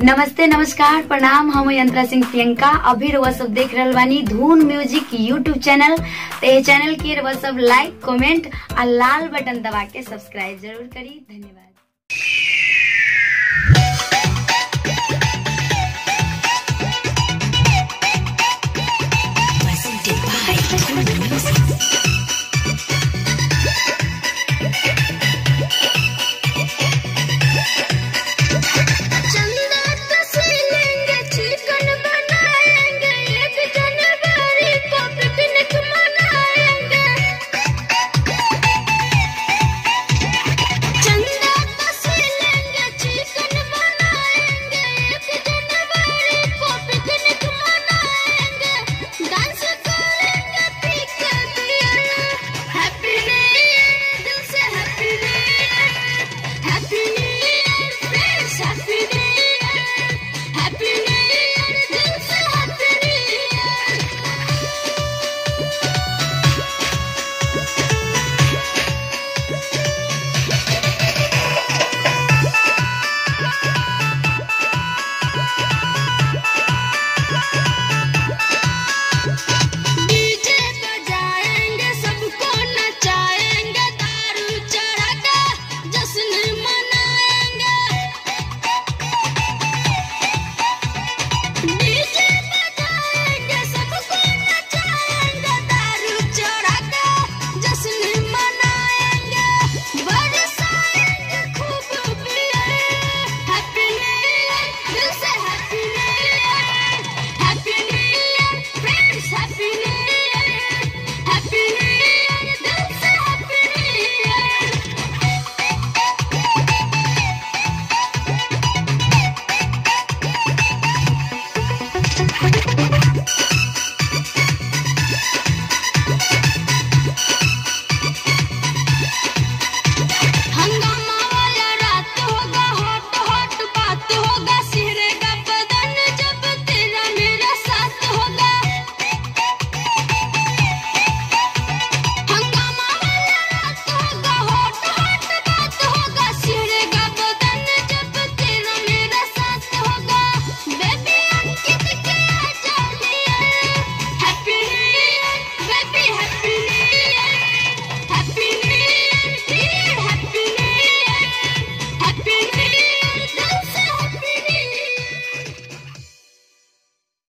नमस्ते नमस्कार प्रणाम हम यंत्रा सिंह प्रियंका अभी रउआ सब देख रहल बानी धून म्यूजिक यूट्यूब चैनल तो ये चैनल के रउआ सब लाइक कमेंट और लाल बटन दबा के सब्सक्राइब जरूर करी धन्यवाद